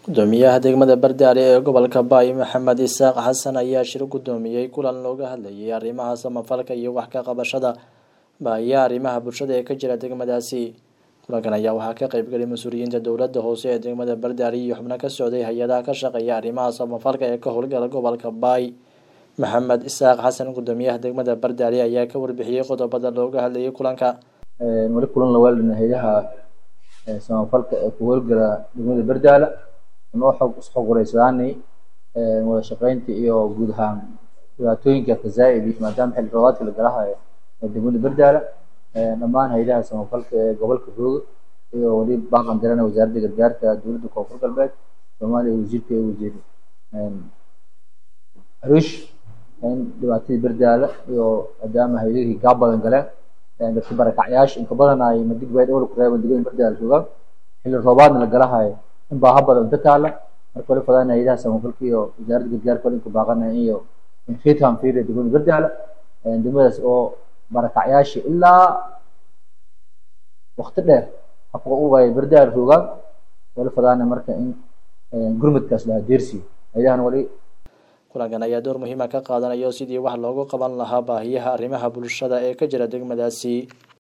gudoomiyaha degmada bardaale ee gobolka baay maxamed isaaq xasan ayaa shir gudoomiyey kulan looga hadlayay arrimaha samafalka iyo wax ka qabashada baahiyaha arrimaha bulshada ee ka jira degmadaasi kulankan ayaa waxaa ka qeybgalay mas-uuliyiinta dowladda hoose ee degmada bardaale iyo xubno ka socday hay-adaha ka shaqeeya arrimaha samafalka ee ka howlgala gobolka baay maxamed isaaq xasan gudoomiyaha degmada bardaale ayaa ka warbixiyey qodobada looga hadlayay kulanka wali kulan la waalina hayadaha samafalka ee ku howlgala degmada bardaala noo xog isxoguraysadaanay wada shaqeynta iyo guud ahaan dhibaatooyinka kazaa'id maadaama xilli roobaadka la galahayo ee degmada bardaala dhammaan hayadaha samafalka ee gobolka rooga iyo wali baaqan dirana wasaaradda gargaarka dowladda koonfur galbeed soomaaliya wasiirka ee wasiir arish in dhibaatadii bardaala iyo maadaama hayadihii gaab badan galeen dadka barakacyaasha inka badan ay madig bay dhowla ku reeban degmada bardaala joogaan xilli roobaadna la galahayo in baaha badan inta taala marka wali fadaan hayadaha samafalka iyo wasaaradda gargaarka wali inka baaqanaya iyo khitam fiir degmada bardaala degmadaas oo barakacyaasha ilaa wakti dheer habka ugaya bardaala joogaan wali fadaana marka in gurmadkaas lahaa deersi hayadahan wali kulankan ayaa door muhiima ka qaadanayo sidii wax loogu qaban lahaa baahiyaha arrimaha bulshada ee ka jira degmadaasi